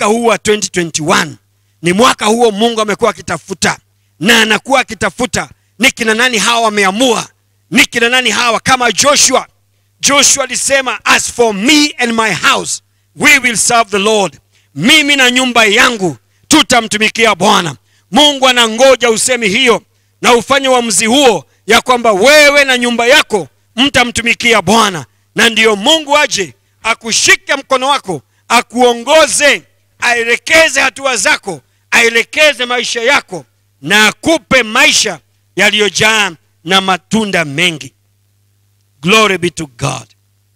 mwaka huu wa 2021 ni mwaka huo mungu amekuwa akitafuta na anakuwa akitafuta ni kina nani hawa wameamua ni kina nani hawa kama joshua joshua alisema as for me and my house we will serve the lord mimi na nyumba yangu tutamtumikia bwana mungu anangoja usemi hiyo na ufanye uamuzi huo ya kwamba wewe na nyumba yako mtamtumikia bwana na ndiyo mungu aje akushike mkono wako akuongoze aelekeze hatua zako aelekeze maisha yako na akupe maisha yaliyojaa na matunda mengi glory be to god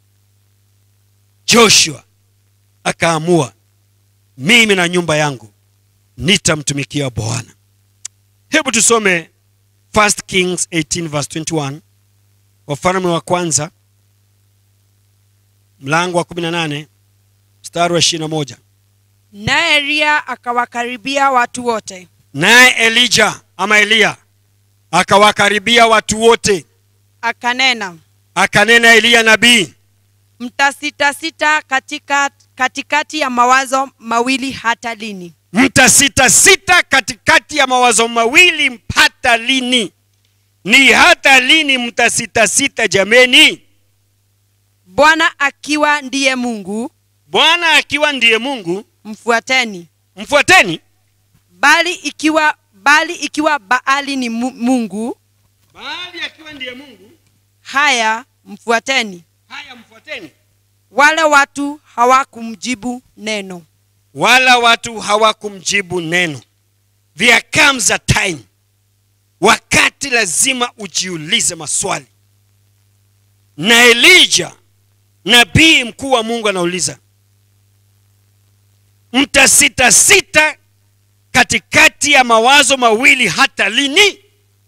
joshua akaamua mimi na nyumba yangu nitamtumikia bwana hebu tusome 1 kings 18 verse 21 wafalme wa kwanza mlango wa 18 mstari wa 21 naye eliya akawakaribia watu wote naye elija ama eliya akawakaribia watu wote akanena akanena eliya nabii mtasitasita katika katikati ya mawazo mawili hata lini mtasitasita katikati ya mawazo mawili hata lini ni hata lini mtasitasita jameni bwana akiwa ndiye mungu bwana akiwa ndiye mungu mfuateni mfuateni bali ikiwa bali ikiwa baali ni mu- mungu baali akiwa ndiye mungu haya mfuateni haya mfuateni wale watu hawakumjibu neno wala watu hawakumjibu neno there comes a time wakati lazima ujiulize maswali na elija nabii mkuu wa mungu anauliza mtasitasita katikati ya mawazo mawili hata lini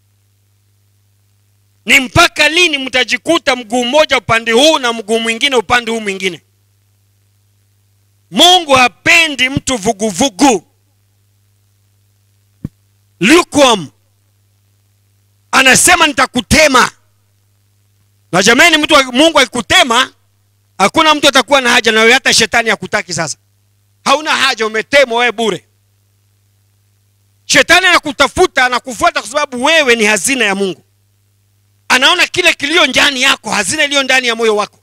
ni mpaka lini mtajikuta mguu mmoja upande huu na mguu mwingine upande huu mwingine mungu hapendi mtu vuguvugu lukewarm anasema nitakutema na jamani mtu wa- mungu akikutema hakuna mtu atakuwa na haja nawe hata shetani hakutaki sasa hauna haja umetemwa wewe bure shetani anakutafuta anakufuata kwa sababu wewe ni hazina ya mungu anaona kile kilio ndani yako hazina iliyo ndani ya moyo wako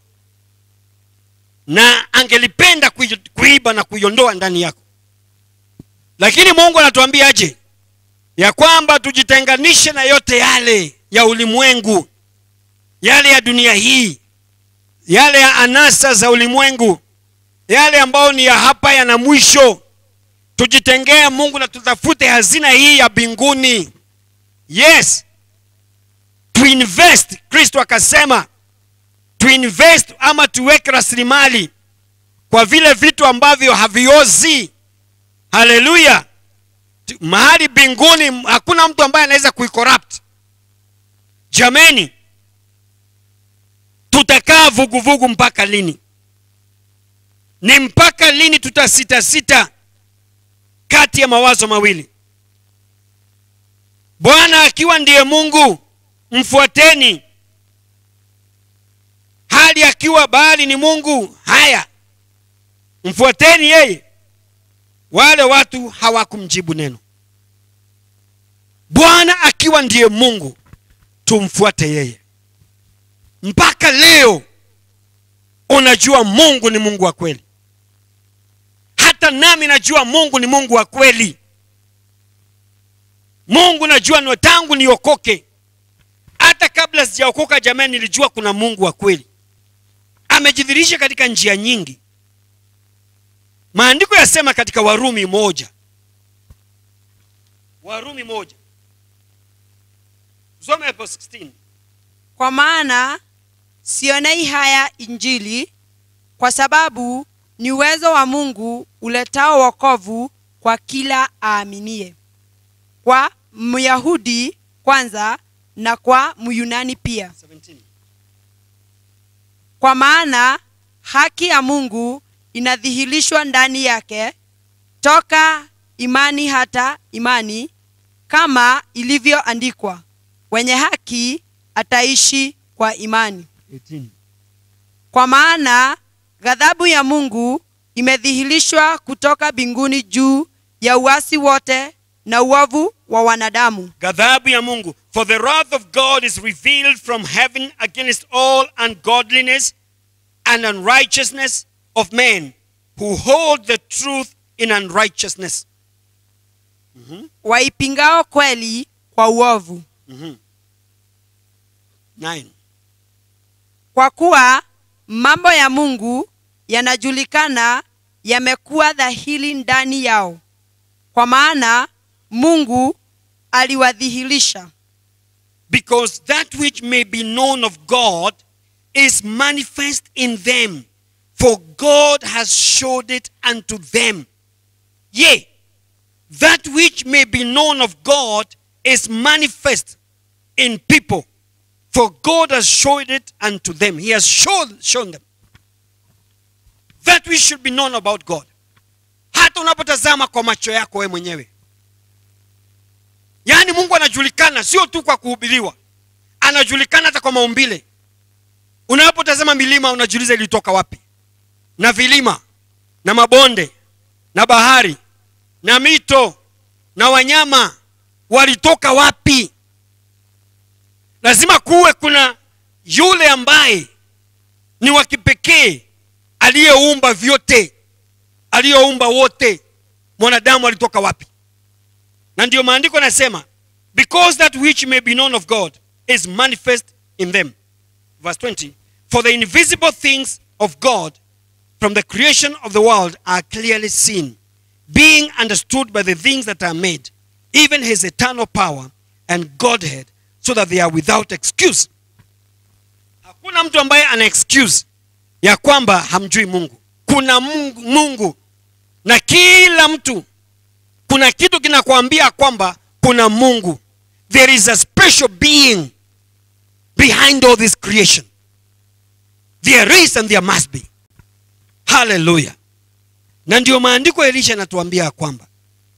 na angelipenda kui- kuiba na kuiondoa ndani yako lakini mungu anatuambia aje ya kwamba tujitenganishe na yote yale ya ulimwengu yale ya dunia hii yale ya anasa za ulimwengu yale ambayo ni ya hapa yana mwisho tujitengee mungu na tutafute hazina hii ya mbinguni yes tuinvest kristo akasema tuinvest ama tuweke rasilimali kwa vile vitu ambavyo haviozi haleluya Tu- mahali mbinguni hakuna mtu ambaye anaweza kuicorrupt jameni tutakaa vuguvugu mpaka lini ni mpaka lini tutasitasita kati ya mawazo mawili bwana akiwa ndiye mungu mfuateni hali akiwa bahali ni mungu haya mfuateni yeye wale watu hawakumjibu neno bwana akiwa ndiye mungu tumfuate yeye mpaka leo unajua mungu ni mungu wa kweli hata nami najua mungu ni mungu wa kweli mungu najua ni tangu niokoke hata kabla sijaokoka jamani nilijua kuna mungu wa kweli amejidhirisha katika njia nyingi maandiko yasema katika warumi moja warumi moja some hapo 16 kwa maana sionei haya injili kwa sababu ni uwezo wa mungu uletao wokovu kwa kila aaminie kwa myahudi kwanza na kwa myunani pia 17 kwa maana haki ya mungu inadhihirishwa ndani yake toka imani hata imani kama ilivyoandikwa wenye haki ataishi kwa imani 18 kwa maana ghadhabu ya mungu imedhihirishwa kutoka mbinguni juu ya uasi wote na uovu wa wanadamu ghadhabu ya mungu for the wrath of god is revealed from heaven against all ungodliness and unrighteousness of men who hold the truth in unrighteousness waipingao kweli kwa uovu Nine. kwa kuwa mambo ya mungu yanajulikana yamekuwa dhahiri ndani yao kwa maana mungu aliwadhihirisha because that which may be known of god is manifest in them for god has showed it unto them yea that which may be known of god is manifest in people for god has showed it unto them he has shown, shown them that which should be known about god hata unapotazama kwa macho yako wewe mwenyewe yaani mungu anajulikana sio tu kwa kuhubiriwa anajulikana hata kwa maumbile unapotazama milima unajiuliza ilitoka wapi na vilima na mabonde na bahari na mito na wanyama walitoka wapi lazima kuwe kuna yule ambaye ni wa kipekee aliyeumba vyote aliyeumba wote mwanadamu alitoka wapi na ndiyo maandiko yanasema because that which may be known of god is manifest in them verse 20 for the invisible things of god from the creation of the world are clearly seen being understood by the things that are made even his eternal power and godhead so that they are without excuse hakuna mtu ambaye ana excuse ya kwamba hamjui mungu kuna mungu, mungu na kila mtu kuna kitu kinakwambia kwamba kuna mungu there is a special being behind all this creation there is and there must be haleluya na ndio maandiko ya elisha yanatuambia ya kwamba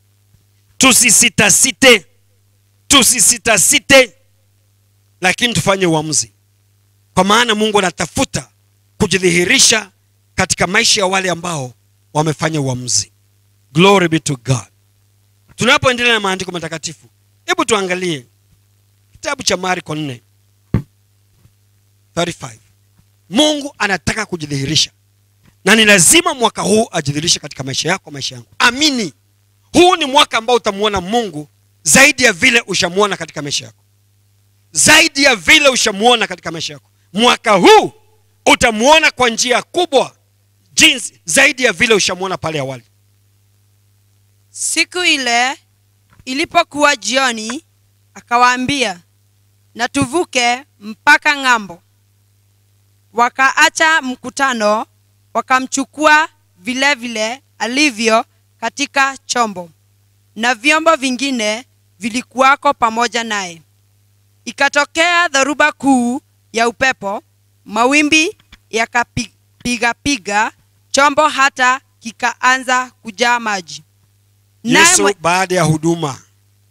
tusisitasite tusisitasite lakini tufanye uamuzi kwa maana mungu anatafuta kujidhihirisha katika maisha ya wale ambao wamefanya uamuzi glory be to god tunapoendelea na maandiko matakatifu hebu tuangalie kitabu cha marko 4 35 mungu anataka kujidhihirisha na ni lazima mwaka huu ajidhihirishe katika maisha yako maisha yangu amini huu ni mwaka ambao utamwona mungu zaidi ya vile ushamwona katika maisha yako zaidi ya vile ushamwona katika maisha yako mwaka huu utamwona kwa njia kubwa jinsi zaidi ya vile ushamwona pale awali siku ile ilipokuwa jioni akawaambia na tuvuke mpaka ng'ambo wakaacha mkutano wakamchukua vile vile alivyo katika chombo na vyombo vingine vilikuwako pamoja naye ikatokea dhoruba kuu ya upepo mawimbi yakapigapiga chombo hata kikaanza kujaa maji Naye yesu mwe- baada ya huduma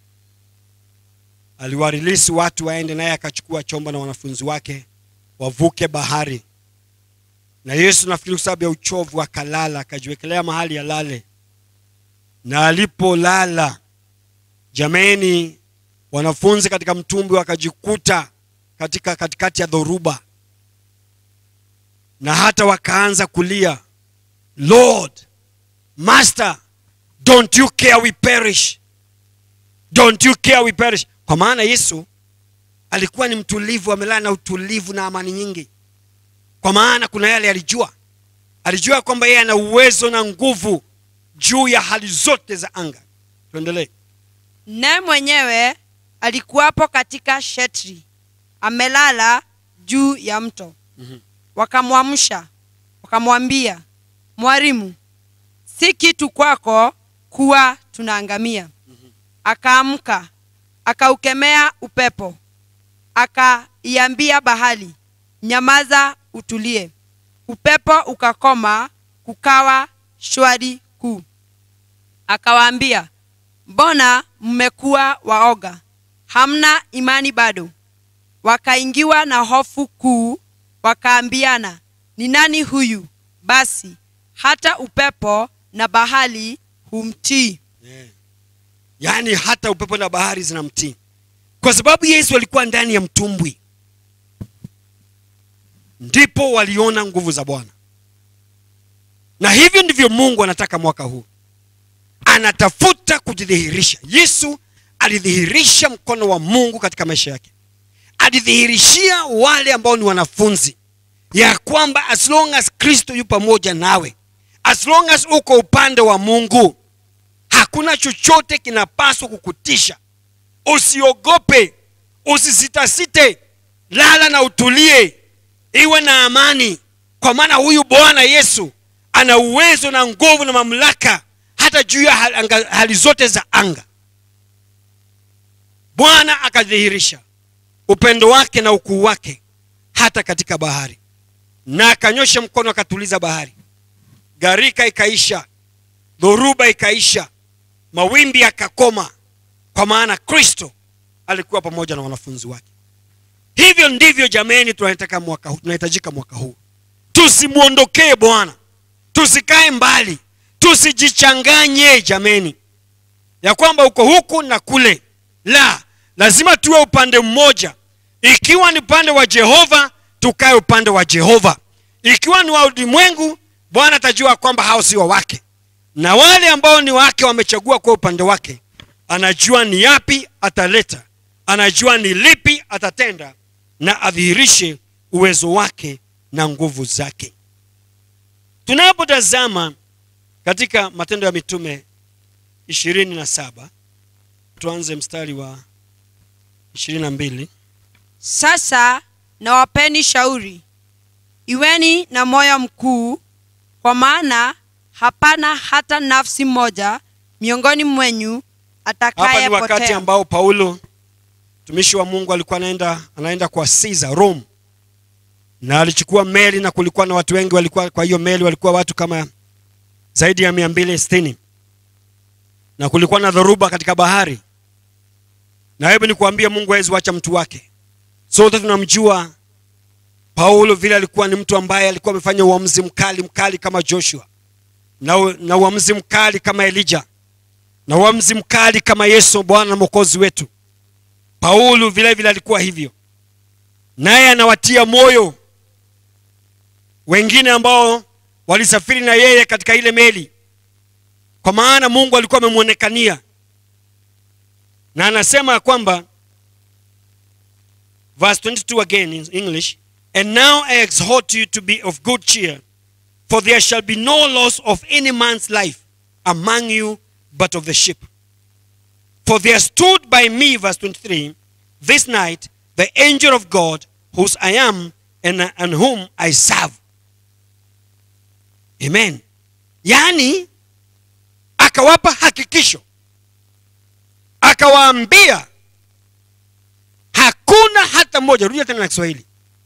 aliwarilisi watu waende naye akachukua chombo na wanafunzi wake wavuke bahari na yesu nafikiri kwa sababu ya uchovu akalala akajiwekelea mahali alale na alipolala jameni wanafunzi katika mtumbi wakajikuta katika katikati ya dhoruba na hata wakaanza kulia lord master don't you care we perish don't you care we perish kwa maana yesu alikuwa ni mtulivu amelala na utulivu na amani nyingi kwa maana kuna yale alijua alijua kwamba yeye ana uwezo na nguvu juu ya hali zote za anga tuendelee naye mwenyewe alikuwapo katika shetri amelala juu ya mto Mhm. wakamwamsha wakamwambia mwalimu si kitu kwako kuwa tunaangamia akaamka akaukemea upepo akaiambia bahari nyamaza utulie upepo ukakoma kukawa shwari kuu akawaambia mbona mmekuwa waoga hamna imani bado wakaingiwa na hofu kuu wakaambiana ni nani huyu basi hata upepo na bahari humtii yeah. yaani hata upepo na bahari zinamtii kwa sababu yesu alikuwa ndani ya mtumbwi ndipo waliona nguvu za bwana na hivyo ndivyo mungu anataka mwaka huu anatafuta kujidhihirisha yesu alidhihirisha mkono wa mungu katika maisha yake alidhihirishia wale ambao ni wanafunzi ya kwamba as long as kristo yu pamoja nawe as long as uko upande wa mungu hakuna chochote kinapaswa kukutisha usiogope usisitasite lala na utulie iwe na amani kwa maana huyu bwana yesu ana uwezo na nguvu na mamlaka hata juu ya hal- anga- hali zote za anga bwana akadhihirisha upendo wake na ukuu wake hata katika bahari na akanyosha mkono akatuliza bahari gharika ikaisha dhoruba ikaisha mawimbi yakakoma kwa maana kristo alikuwa pamoja na wanafunzi wake hivyo ndivyo jameni tunataka mwaka huu tunahitajika mwaka huu tusimwondokee bwana tusikae mbali tusijichanganye jameni ya kwamba uko huku na kule la lazima tuwe upande mmoja ikiwa ni upande wa jehova tukae upande wa jehova ikiwa ni wa ulimwengu bwana atajua kwamba hao si wa wake na wale ambao ni wake wamechagua kwa upande wake anajua ni yapi ataleta anajua ni lipi atatenda na adhihirishe uwezo wake na nguvu zake tunapotazama katika matendo ya mitume ishirini na saba tuanze mstari wa ishirini na mbili sasa nawapeni shauri iweni na moyo mkuu kwa maana hapana hata nafsi moja miongoni mwenyu hapa ni wakati atakayepotea ambao paulo mtumishi wa mungu alikuwa anaenda anaenda kwa Caesar Rome na alichukua meli na kulikuwa na watu wengi walikuwa kwa hiyo meli walikuwa watu kama zaidi ya mia mbili sitini na kulikuwa na dhoruba katika bahari na hebu nikuambia mungu hawezi wacha mtu wake sote tunamjua paulo vile alikuwa ni mtu ambaye alikuwa amefanya uamuzi mkali mkali kama joshua na, u- na uamuzi mkali kama elija na uamuzi mkali kama yesu bwana na mwokozi wetu paulo vile vile alikuwa hivyo naye anawatia moyo wengine ambao walisafiri na yeye katika ile meli kwa maana mungu alikuwa amemwonekania na anasema ya kwamba verse 22 again in english and now i exhort you to be of good cheer for there shall be no loss of any man's life among you but of the ship for there stood by me verse 23 this night the angel of god whose i am and, and whom i serve amen yaani akawapa hakikisho akawaambia hakuna hata mmoja rudia tena na kiswahili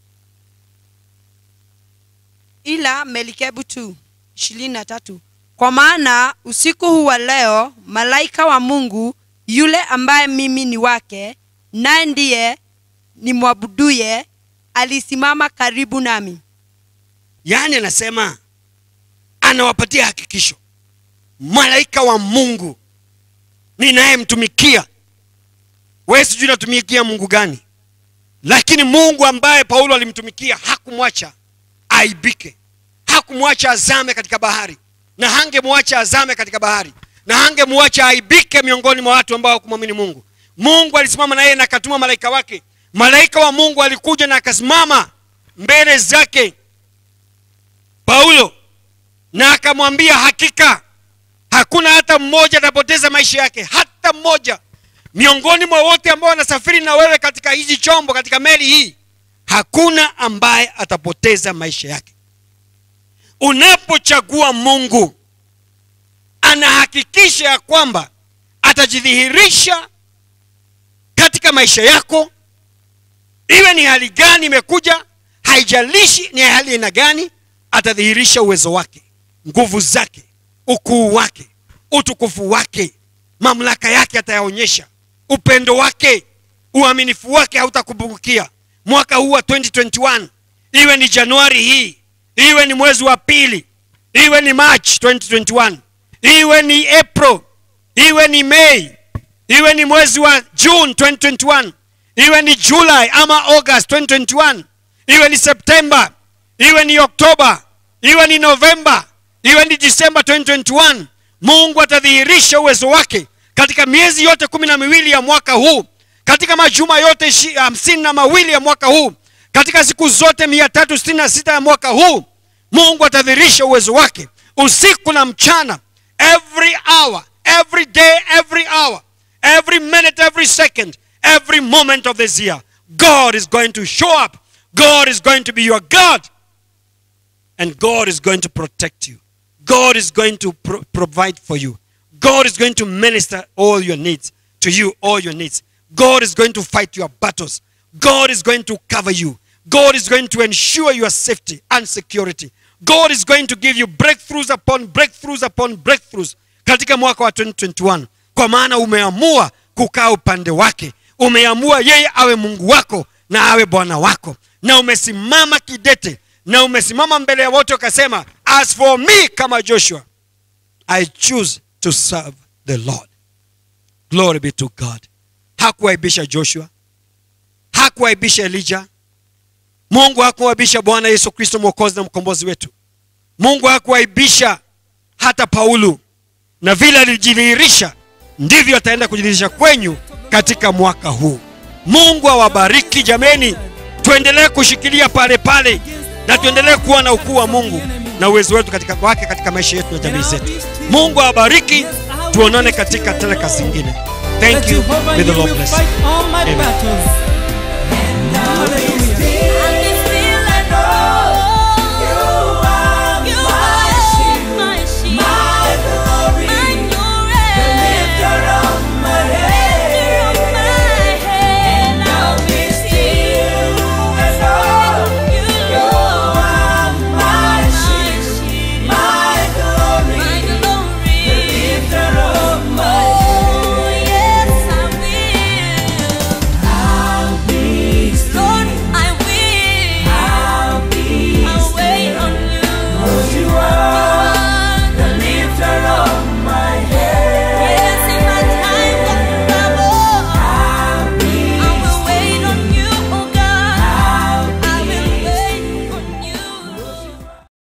ila melikebu tu ishirini na tatu kwa maana usiku huu wa leo malaika wa mungu yule ambaye mimi ni wake naye ndiye nimwabuduye alisimama karibu nami yaani anasema anawapatia hakikisho malaika wa mungu ninayemtumikia we sijui natumikia mungu gani lakini mungu ambaye paulo alimtumikia hakumwacha aibike hakumwacha azame katika bahari na hangemwacha azame katika bahari na hangemwacha aibike miongoni mwa watu ambao hawakumwamini mungu mungu alisimama na yeye na akatuma malaika wake malaika wa mungu alikuja na akasimama mbele zake paulo na akamwambia hakika hakuna hata mmoja atapoteza maisha yake hata mmoja miongoni mwa wote ambao wanasafiri na wewe katika hizi chombo katika meli hii hakuna ambaye atapoteza maisha yake unapochagua mungu anahakikisha ya kwamba atajidhihirisha katika maisha yako iwe ni hali gani imekuja haijalishi ni hali aina gani atadhihirisha uwezo wake nguvu zake ukuu wake utukufu wake mamlaka yake atayaonyesha upendo wake uaminifu wake hautakupungukia mwaka huu wa 2021 iwe ni januari hii iwe ni mwezi wa pili iwe ni march 2021 iwe ni april iwe ni may iwe ni mwezi wa june 2021 iwe ni july ama august 2021 iwe ni september iwe ni oktoba iwe ni novemba iwe ni disemba 2021 mungu atadhihirisha uwezo wake katika miezi yote kumi na miwili ya mwaka huu katika majuma yote ishi- hamsini na mawili ya mwaka huu katika siku zote mia tatu sitini na sita ya mwaka huu mungu atadhihirisha uwezo wake usiku na mchana every hour every day every hour every minute every second every moment of this year god is going to show up god is going to be your god and God is going to protect you. God is going to pro- provide for you. God is going to minister all your needs to you, all your needs. God is going to fight your battles. God is going to cover you. God is going to ensure your safety and security. God is going to give you breakthroughs upon breakthroughs upon breakthroughs katika mwaka wa 2021 kwa maana umeamua kukaa upande wake umeamua yeye awe mungu wako na awe bwana wako na umesimama kidete na umesimama mbele ya wote ukasema as for me kama joshua i choose to serve the lord glory be to god hakuaibisha joshua hakuaibisha elija mungu hakuaibisha bwana yesu kristo mwokozi na mkombozi wetu mungu hakuaibisha hata paulo na vile alijidhihirisha ndivyo ataenda kujidhihirisha kwenyu katika mwaka huu mungu awabariki jameni tuendelee kushikilia pale pale na tuendelee kuwa na ukuu wa mungu na uwezo wetu katika wake katika maisha yetu na jamii zetu mungu awabariki tuonane katika teleka zingine thank you may the lord bless you. Fight all my Amen. battles. And now they